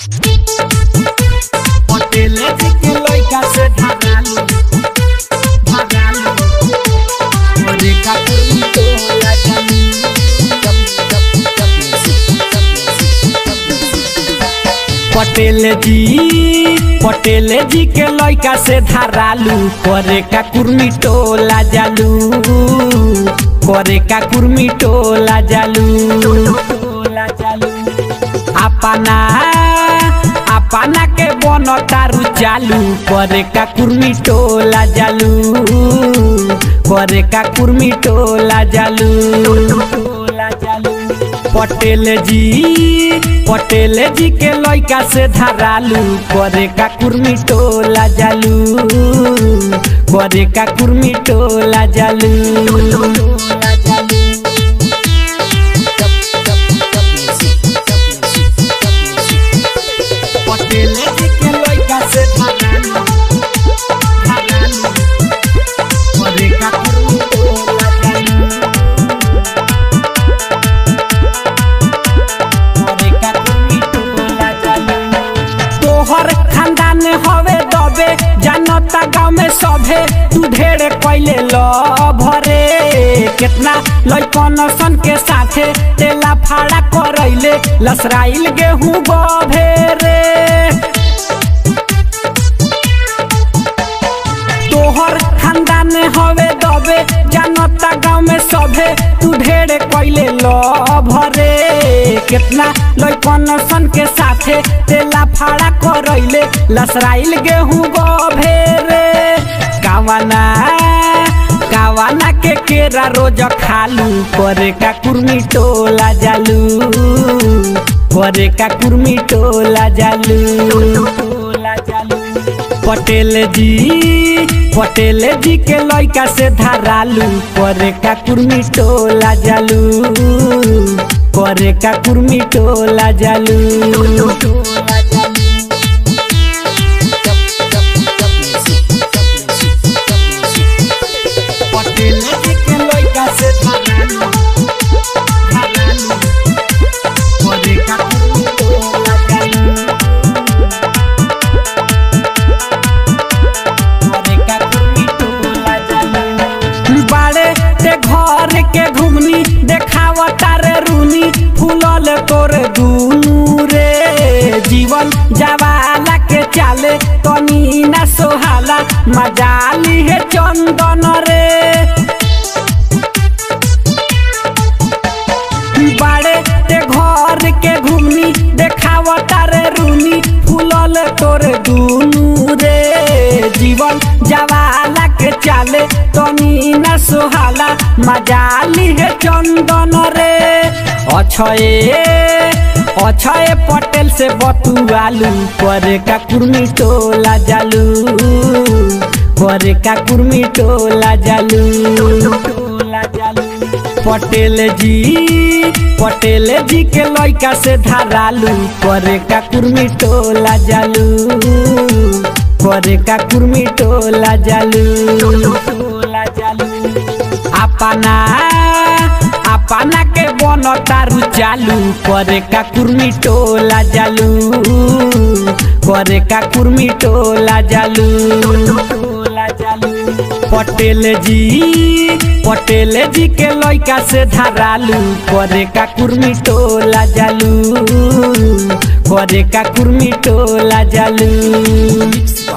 पटेल जी के लइका से धरालू धरालू मोरे का कोई तो होला जानी पटेल जी पटेल जी के लइका से धरालू करे का कुर्मी टोला जालू करे का कुर्मी टोला जालू टोला जालू अपना अपना के बन तारू चालू करे का कुर्मी टोला जालू करे का कुर्मी टोला जालू टोला जालू पटेल जी पटेल जी के लइका से धरालू करे का कुर्मी टोला जालू करे का कुर्मी टोला जालू टोला जालू पटेल जी के लइका से धरालू धरालू करे का कुर्मी टोला जालू करे का कुर्मी टोला जालू तोहर खानदान हवे दबे जानता गाँव में सभे तू ढेर कैले ल भरे कितना लइकन सन के साथे तेला फाड़ा करैले लसराइल गेहूं गभेरे तोहर खानदान हवे दबे जानता गाँव में सभे तू ढेर कैले ल भरे कितना लइकन सन के साथे तेला फाड़ा करैले लसराइल गेहूं गभेरे कावाना कावाना के केरा रोज खालू करे का कुर्मी टोला जालू करे का कुर्मी टोला जालू टोला जालू पटेल जी पटेल जी के लइका से धरालू करे का कुर्मी टोला जालू करे का कुर्मी टोला जालू टोला जालू पटेल जी के लइका से धरालू धरालू करे का कुर्मी टोला जालू बाड़े ते घर के घुमनी देखावता रे रूनी फूलल तोर दुनू रे जीवन जवाला के चाले तनी ना सोहाला मजाली है चंदन रे बाड़े ते घर के घुमनी देखावता रे रूनी फूलल तोर दुनू रे जीवन जवाला के चाले तनी न सोहाला मजाली है चंदन रे अछये अछये पटेल से बतुआलू करे का कुर्मी टोला जालू करे का कुर्मी टोला जालू टोला जालू पटेल जी पटेल जी के लइका से धरालू करे का कुर्मी टोला जालू करे का कुर्मी टोला जालू टोला जालू अपना अपना के बन तारू चालू करे का कुर्मी टोला जालू करे का कुर्मी टोला जालू टोला जालू पटेल जी पटेल जी के लइका से धरालू करे का कुर्मी टोला जालू करे का कुर्मी टोला जालू